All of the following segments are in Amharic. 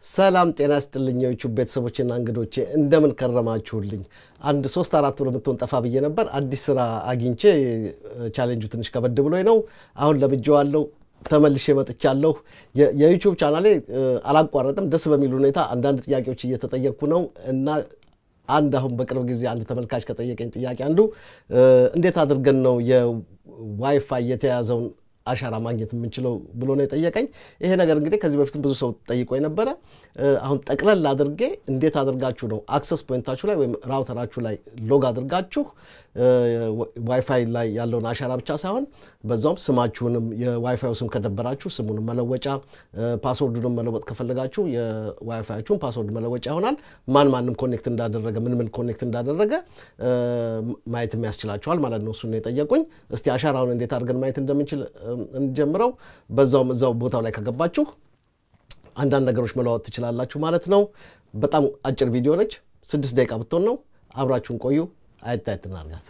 ሰላም ጤና ስጥልኝ የዩቲዩብ ቤተሰቦችና እንግዶቼ እንደምን ከረማችሁልኝ? አንድ ሶስት አራት ብሎ የምትሆን ጠፋ ብዬ ነበር። አዲስ ስራ አግኝቼ ቻሌንጁ ትንሽ ከበድ ብሎኝ ነው። አሁን ለምጄዋለሁ፣ ተመልሼ መጥቻለሁ። የዩቲዩብ ቻናሌ አላቋረጥም። ደስ በሚል ሁኔታ አንዳንድ ጥያቄዎች እየተጠየቅኩ ነው እና አንድ አሁን በቅርብ ጊዜ አንድ ተመልካች ከጠየቀኝ ጥያቄ አንዱ እንዴት አድርገን ነው የዋይፋይ የተያዘውን አሻራ ማግኘት የምንችለው ብሎ ነው የጠየቀኝ። ይሄ ነገር እንግዲህ ከዚህ በፊትም ብዙ ሰው ጠይቆ የነበረ አሁን ጠቅለል አድርጌ እንዴት አድርጋችሁ ነው አክሰስ ፖይንታችሁ ላይ ወይም ራውተራችሁ ላይ ሎግ አድርጋችሁ ዋይፋይ ላይ ያለውን አሻራ ብቻ ሳይሆን በዛውም ስማችሁንም የዋይፋዩ ስም ከደበራችሁ ስሙንም መለወጫ፣ ፓስወርዱንም መለወጥ ከፈለጋችሁ የዋይፋያችሁን ፓስወርድ መለወጫ ይሆናል። ማን ማንም ኮኔክት እንዳደረገ ምን ምን ኮኔክት እንዳደረገ ማየት የሚያስችላችኋል ማለት ነው። እሱን የጠየቁኝ። እስቲ አሻራውን እንዴት አድርገን ማየት እንደምንችል እንጀምረው። በዛውም እዛው ቦታው ላይ ከገባችሁ አንዳንድ ነገሮች መለዋወጥ ትችላላችሁ ማለት ነው። በጣም አጭር ቪዲዮ ነች፣ ስድስት ደቂቃ ብትሆን ነው። አብራችሁን ቆዩ። አየት እናርጋት።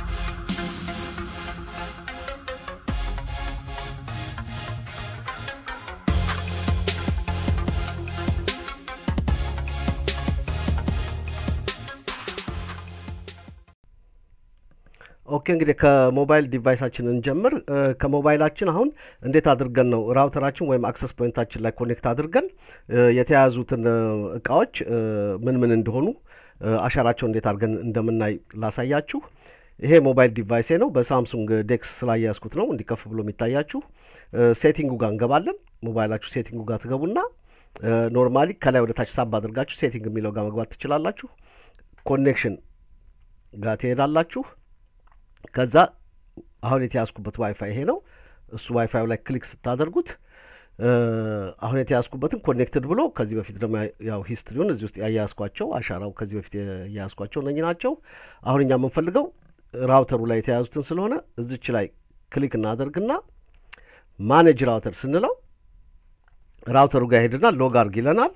ኦኬ እንግዲህ ከሞባይል ዲቫይሳችን እንጀምር። ከሞባይላችን አሁን እንዴት አድርገን ነው ራውተራችን ወይም አክሰስ ፖይንታችን ላይ ኮኔክት አድርገን የተያያዙትን እቃዎች ምን ምን እንደሆኑ አሻራቸው እንዴት አድርገን እንደምናይ ላሳያችሁ። ይሄ ሞባይል ዲቫይሴ ነው። በሳምሱንግ ዴክስ ስላያያዝኩት ነው እንዲከፍ ብሎ የሚታያችሁ። ሴቲንጉ ጋር እንገባለን። ሞባይላችሁ ሴቲንጉ ጋር ትገቡና ኖርማሊ ከላይ ወደ ታች ሳብ አድርጋችሁ ሴቲንግ የሚለው ጋር መግባት ትችላላችሁ። ኮኔክሽን ጋር ትሄዳላችሁ። ከዛ አሁን የተያዝኩበት ዋይፋይ ይሄ ነው። እሱ ዋይፋዩ ላይ ክሊክ ስታደርጉት አሁን የተያዝኩበትን ኮኔክትድ ብሎ ከዚህ በፊት ደግሞ ያው ሂስትሪውን እዚህ ውስጥ ያያያዝኳቸው አሻራው ከዚህ በፊት ያያያዝኳቸው እነኚህ ናቸው። አሁን እኛ የምንፈልገው ራውተሩ ላይ የተያዙትን ስለሆነ እዚች ላይ ክሊክ እናደርግና ማኔጅ ራውተር ስንለው ራውተሩ ጋር ሄድና ሎግ አርግ ይለናል።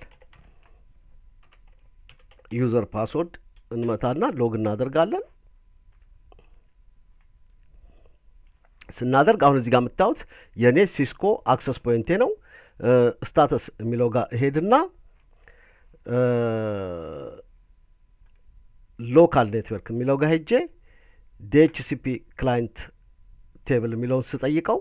ዩዘር ፓስወርድ እንመታና ሎግ እናደርጋለን። ስናደርግ አሁን እዚህ ጋር የምታዩት የእኔ ሲስኮ አክሰስ ፖይንቴ ነው። ስታተስ የሚለው ጋር እሄድና ሎካል ኔትወርክ የሚለው ጋር ሄጄ ዲኤችሲፒ ክላይንት ቴብል የሚለውን ስጠይቀው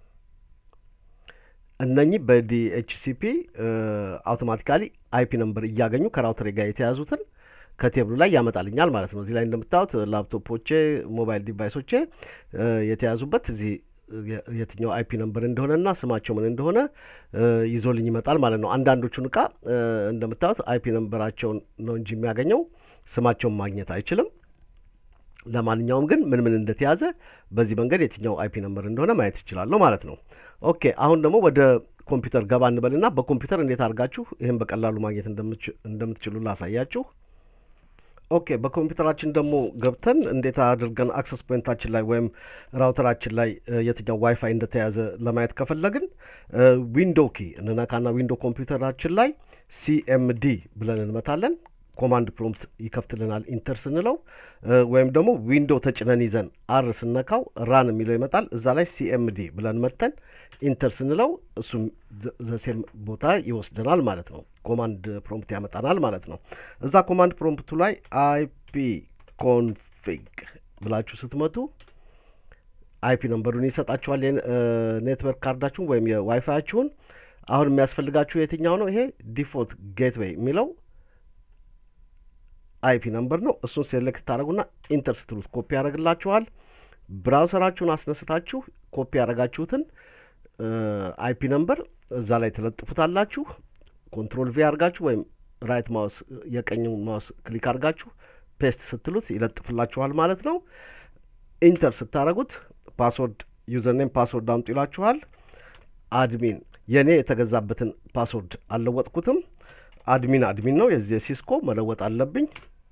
እነኚህ በዲኤችሲፒ አውቶማቲካሊ አይፒ ነምበር እያገኙ ከራውተሬ ጋር የተያዙትን ከቴብሉ ላይ ያመጣልኛል ማለት ነው። እዚህ ላይ እንደምታዩት ላፕቶፖቼ፣ ሞባይል ዲቫይሶቼ የተያዙበት እዚህ የትኛው አይፒ ነምበር እንደሆነና ስማቸው ምን እንደሆነ ይዞልኝ ይመጣል ማለት ነው። አንዳንዶቹን እቃ እንደምታዩት አይፒ ነምበራቸውን ነው እንጂ የሚያገኘው ስማቸውን ማግኘት አይችልም። ለማንኛውም ግን ምን ምን እንደተያዘ በዚህ መንገድ የትኛው አይፒ ነምበር እንደሆነ ማየት ይችላለሁ ማለት ነው። ኦኬ አሁን ደግሞ ወደ ኮምፒውተር ገባ እንበልና በኮምፒውተር እንዴት አድርጋችሁ ይህን በቀላሉ ማግኘት እንደምትችሉ ላሳያችሁ። ኦኬ በኮምፒውተራችን ደግሞ ገብተን እንዴት አድርገን አክሰስ ፖይንታችን ላይ ወይም ራውተራችን ላይ የትኛው ዋይፋይ እንደተያዘ ለማየት ከፈለግን ዊንዶ ኪ እንነካና ዊንዶ ኮምፒውተራችን ላይ ሲኤምዲ ብለን እንመታለን። ኮማንድ ፕሮምፕት ይከፍትልናል ኢንተር ስንለው፣ ወይም ደግሞ ዊንዶ ተጭነን ይዘን አር ስነካው ራን የሚለው ይመጣል። እዛ ላይ ሲኤምዲ ብለን መተን ኢንተር ስንለው እሱም ዘሴም ቦታ ይወስደናል ማለት ነው። ኮማንድ ፕሮምፕት ያመጣናል ማለት ነው። እዛ ኮማንድ ፕሮምፕቱ ላይ አይፒ ኮንፊግ ብላችሁ ስትመቱ አይፒ ነምበሩን ይሰጣችኋል። የኔትወርክ ካርዳችሁን ወይም የዋይፋያችሁን። አሁን የሚያስፈልጋችሁ የትኛው ነው? ይሄ ዲፎልት ጌትዌይ የሚለው አይፒ ነምበር ነው። እሱን ሴሌክት ታደረጉና ኢንተር ስትሉት ኮፒ ያደረግላችኋል። ብራውሰራችሁን አስነስታችሁ ኮፒ ያደረጋችሁትን አይፒ ነምበር እዛ ላይ ትለጥፉታላችሁ። ኮንትሮል ቪ አድርጋችሁ ወይም ራይት ማውስ የቀኝ ማውስ ክሊክ አድርጋችሁ ፔስት ስትሉት ይለጥፍላችኋል ማለት ነው። ኢንተር ስታደረጉት ፓስወርድ ዩዘርኔም ፓስወርድ አምጡ ይላችኋል። አድሚን የእኔ የተገዛበትን ፓስወርድ አልለወጥኩትም። አድሚን አድሚን ነው የዚህ ሲስኮ መለወጥ አለብኝ።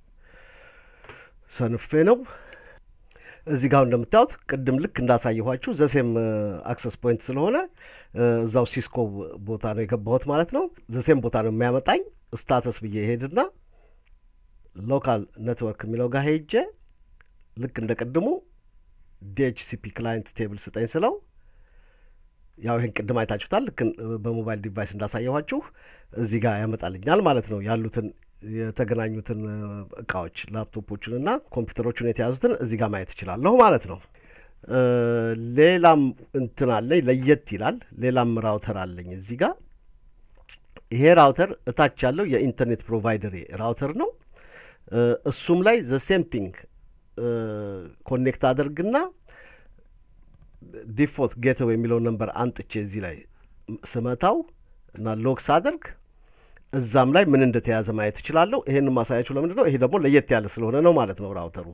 ሰንፌ ነው። እዚህ ጋር እንደምታዩት ቅድም ልክ እንዳሳየኋችሁ ዘሴም አክሰስ ፖይንት ስለሆነ እዛው ሲስኮ ቦታ ነው የገባሁት ማለት ነው። ዘሴም ቦታ ነው የሚያመጣኝ። ስታተስ ብዬ ሄድና ሎካል ኔትወርክ የሚለው ጋር ሄጄ ልክ እንደ ቅድሙ ዲኤችሲፒ ክላይንት ቴብል ስጠኝ ስለው ያው ይህን ቅድም አይታችሁታል። ልክ በሞባይል ዲቫይስ እንዳሳየኋችሁ እዚህ ጋር ያመጣልኛል ማለት ነው። ያሉትን የተገናኙትን እቃዎች ላፕቶፖችን እና ኮምፒውተሮችን የተያዙትን እዚህ ጋር ማየት እችላለሁ ማለት ነው። ሌላም እንትን አለኝ ለየት ይላል። ሌላም ራውተር አለኝ እዚህ ጋር። ይሄ ራውተር እታች ያለው የኢንተርኔት ፕሮቫይደር ራውተር ነው። እሱም ላይ ዘ ሴም ቲንግ ኮኔክት አደርግና ዲፎልት ጌትዌይ የሚለውን ነንበር አንጥቼ እዚህ ላይ ስመታው እና ሎክ ሳደርግ እዛም ላይ ምን እንደተያዘ ማየት እችላለሁ። ይሄን ማሳያችሁ ለምንድን ነው? ይሄ ደግሞ ለየት ያለ ስለሆነ ነው ማለት ነው ራውተሩ።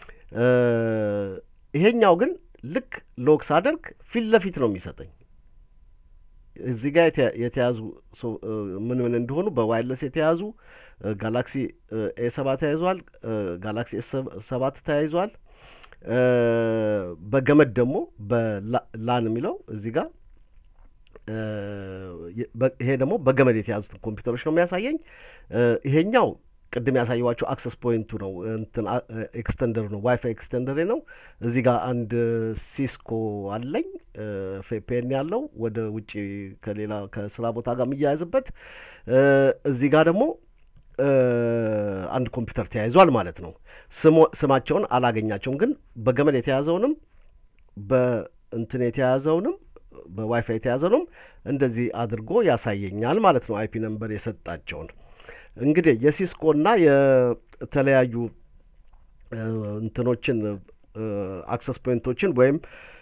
ይሄኛው ግን ልክ ሎክ ሳደርግ ፊት ለፊት ነው የሚሰጠኝ። እዚህ ጋር የተያዙ ምን ምን እንደሆኑ በዋይርለስ የተያዙ ጋላክሲ ኤ ሰባት ተያይዟል። ጋላክሲ ኤስ ሰባት ተያይዟል። በገመድ ደግሞ በላን የሚለው እዚህ ጋር ይሄ ደግሞ በገመድ የተያዙትን ኮምፒውተሮች ነው የሚያሳየኝ። ይሄኛው ቅድም ያሳየዋቸው አክሰስ ፖይንቱ ነው እንትን ኤክስተንደሩ ነው ዋይፋይ ኤክስተንደር ነው። እዚህ ጋር አንድ ሲስኮ አለኝ ፔን ያለው ወደ ውጭ ከሌላ ከስራ ቦታ ጋር የሚያያዝበት። እዚህ ጋር ደግሞ አንድ ኮምፒውተር ተያይዟል ማለት ነው። ስማቸውን አላገኛቸውም፣ ግን በገመድ የተያዘውንም በእንትን የተያዘውንም በዋይፋይ የተያዘውንም እንደዚህ አድርጎ ያሳየኛል ማለት ነው። አይፒ ነምበር የሰጣቸውን እንግዲህ የሲስኮና የተለያዩ እንትኖችን አክሰስ ፖይንቶችን ወይም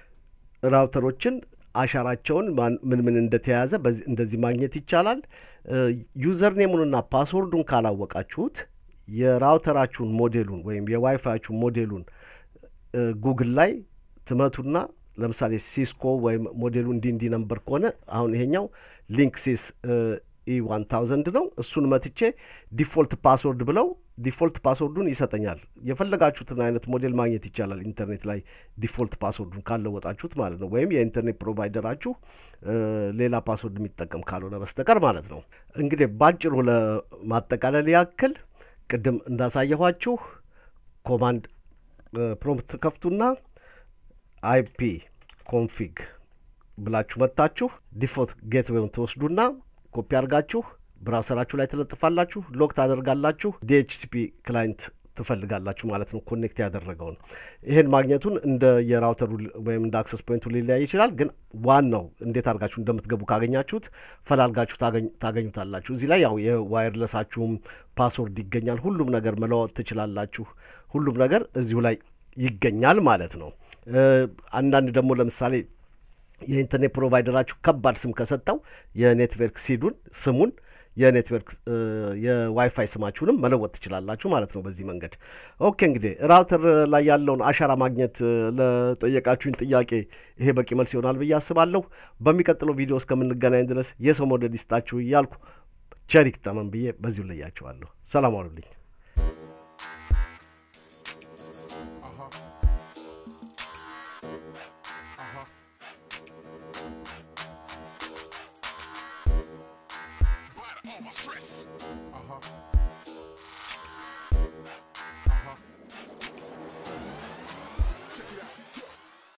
ራውተሮችን አሻራቸውን ምን ምን እንደተያዘ እንደዚህ ማግኘት ይቻላል። ዩዘር ኔሙንና ፓስወርዱን ካላወቃችሁት የራውተራችሁን ሞዴሉን ወይም የዋይፋያችሁን ሞዴሉን ጉግል ላይ ትመቱና ለምሳሌ ሲስኮ ወይም ሞዴሉ እንዲ እንዲ ነበር ከሆነ አሁን ይሄኛው ሊንክ ሲስ ኢ ዋን ታውዘንድ ነው። እሱን መትቼ ዲፎልት ፓስወርድ ብለው ዲፎልት ፓስወርዱን ይሰጠኛል። የፈለጋችሁትን አይነት ሞዴል ማግኘት ይቻላል ኢንተርኔት ላይ ዲፎልት ፓስወርዱን ካለወጣችሁት ማለት ነው። ወይም የኢንተርኔት ፕሮቫይደራችሁ ሌላ ፓስወርድ የሚጠቀም ካልሆነ በስተቀር ማለት ነው። እንግዲህ ባጭሩ ለማጠቃለል ያክል ቅድም እንዳሳየኋችሁ ኮማንድ ፕሮምፕት ከፍቱና አይፒ ኮንፊግ ብላችሁ መታችሁ ዲፎልት ጌትዌውን ትወስዱና ኮፒ አድርጋችሁ ብራውሰራችሁ ላይ ትለጥፋላችሁ፣ ሎክ ታደርጋላችሁ። ዲኤችሲፒ ክላይንት ትፈልጋላችሁ ማለት ነው፣ ኮኔክት ያደረገውን። ይህን ማግኘቱን እንደ የራውተሩ ወይም እንደ አክሰስ ፖይንቱ ሊለያይ ይችላል። ግን ዋናው እንዴት አድርጋችሁ እንደምትገቡ ካገኛችሁት ፈላልጋችሁ ታገኙታላችሁ። እዚህ ላይ ያው የዋይርለሳችሁም ፓስወርድ ይገኛል። ሁሉም ነገር መለወጥ ትችላላችሁ። ሁሉም ነገር እዚሁ ላይ ይገኛል ማለት ነው። አንዳንድ ደግሞ ለምሳሌ የኢንተርኔት ፕሮቫይደራችሁ ከባድ ስም ከሰጠው የኔትወርክ ሲዱን ስሙን የኔትወርክ የዋይፋይ ስማችሁንም መለወጥ ትችላላችሁ ማለት ነው በዚህ መንገድ። ኦኬ እንግዲህ ራውተር ላይ ያለውን አሻራ ማግኘት ለጠየቃችሁኝ ጥያቄ ይሄ በቂ መልስ ይሆናል ብዬ አስባለሁ። በሚቀጥለው ቪዲዮ እስከምንገናኝ ድረስ የሰው መውደድ ይስጣችሁ እያልኩ ቸሪክ ጠመን ብዬ በዚሁ ለያችኋለሁ። ሰላም አሉልኝ። Uh huh. Uh huh.